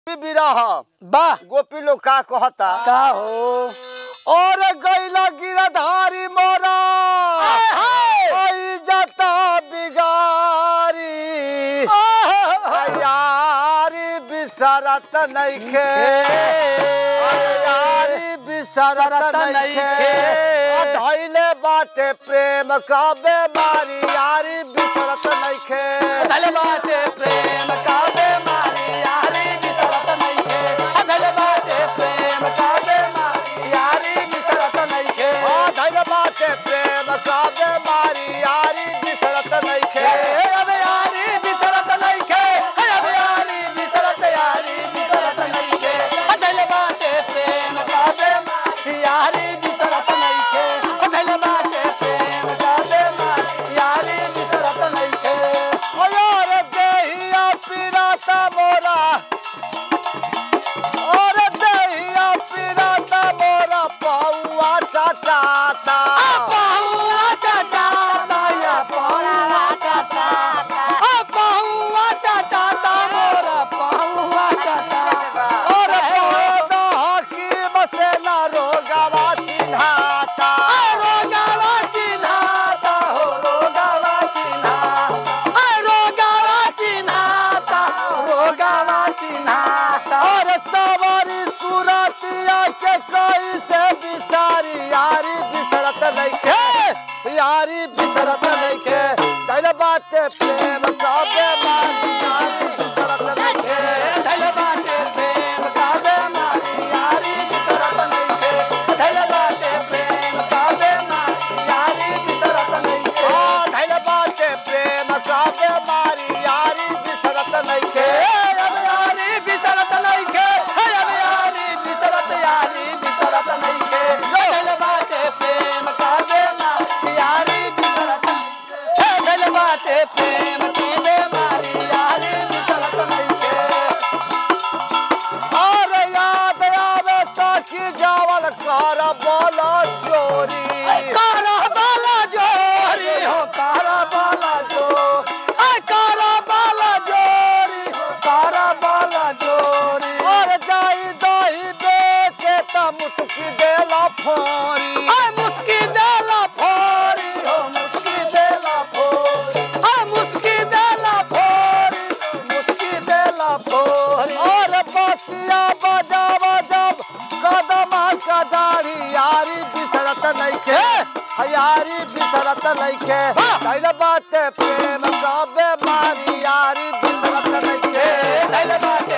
बिरह वाह गोपी लोग का कहता का हो और गैला गिरधारी मोरा आई जाता बिगारी यारी बिसरत नइखे यारी बिसरत नइखे धैले बाटे प्रेम का बेमारी यारी बिसरत नइखे धल बाटे प्रेम का बेमारी यारी बिसरत नइखे धल बाटे प्रेम का बेमारी यारी बिसरत नइखे हाँ धैले बाटे प्रेम का बेमारी यारी बिसरत नइखे अब यारी बिसरत नइखे अब यारी बिसरत यारी बिसरत नइखे धल बाटे प्रेम का बेमारी यारी बिसरत नइखे धल बाटे प्रेम का बेमारी यारी बिसरत नइखे और देहिया पिराता मोरा और देहिया पिराता मोरा पौआ टाटाता बहुआ टाटा या बहुआ टाटा आ बहुआ टाटा मोरा बहुआ टाटा और पौधा हकीम से न रोगवा चिन्हाता रोगावा चिन्हाता हो रोगावा चिन्हाता रोगावा चिन्हाता रोगावा चिन्हाता और सवारी सुरतिया के कोई से बिसारी यारी बिसरत नइखे यारी बिसरत नइखे दैल बाटे प्रेम का बेमारी यारी बिसरत नइखे धल बाटे प्रेम का बेमारी यारी बिसरत नइखे धल बाटे प्रेम का बेमारी यारी बिसरत नइखे हाँ धैल बाटे प्रेम का बेमारी यारी बिसरत नइखे अब यारी बिसरत नइखे अब यारी बिसरत यारी बिसरत नइखे धल बाटे प्रेम का बेमारी यारी बिसरत धल बाटे प्रेम की बेमारी यारी बिसरत नइखे और याद आवे साखी जावल कर बोलो चोरी कारा बाला जोरी हो कारा बाला जो आ कारा बाला जोरी हो कारा बाला जोरी और जाई दही बेचे त मुटकी देला फोरी आ मुस्की देला फोरी हो मुस्की देला फोरी आ मुस्की देला फोरी मुस्की देला फोरी और बसिया बजाव जब कदम कडारी यारी बिसरत नइखे यारी बिसरत नइखे कैल बाटे प्रेम का बेमारी यारी बिसरत नइखे धैल बाटे